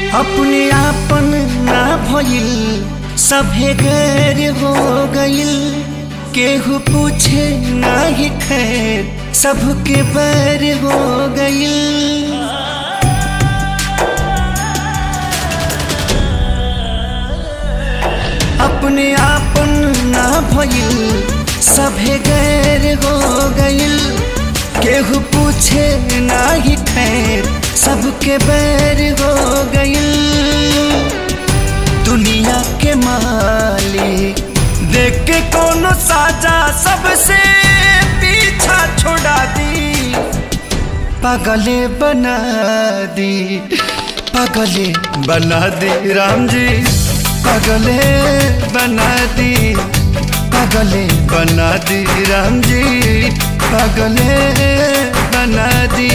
अपने आपन ना भइल सभे गैर हो गइल केहू पूछे ना ही खैर सबके बैर हो गइल अपने आपन ना भइल सभे गैर हो गइल केहू पूछे ना ही खैर सबके बैर हो गइल दुनिया के मालिक देख के कोनो साजा सबसे पीछा छोड़ा दी पागले बना दी पागले बना दी राम जी पागले बना दी पागले बना दी राम जी पागले बना दी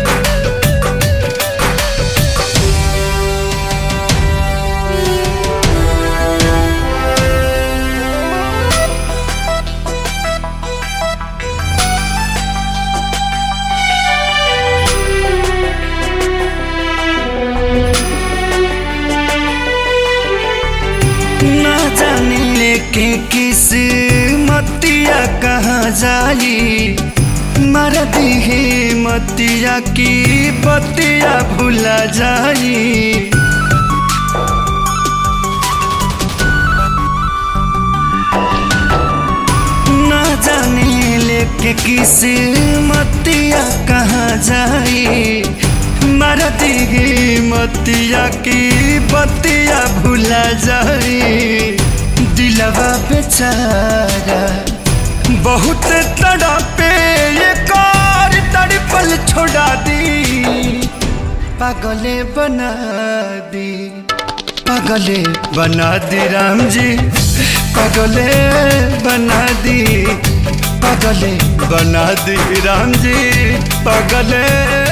ना जाने लेके किस मतिया कहाँ जाई मर दिहे मतिया की बतिया भुला जाई ना जाने लेके किस मतिया कहाँ जाई मर दिहे मतिया की बतिया भुला जाई दिलवा बेचारा बहुत तड़पे ये कार तड़पल छोड़ा दी पागले बना दी पागले बना दी राम जी पागले बना दी पागले बना दी राम जी पागले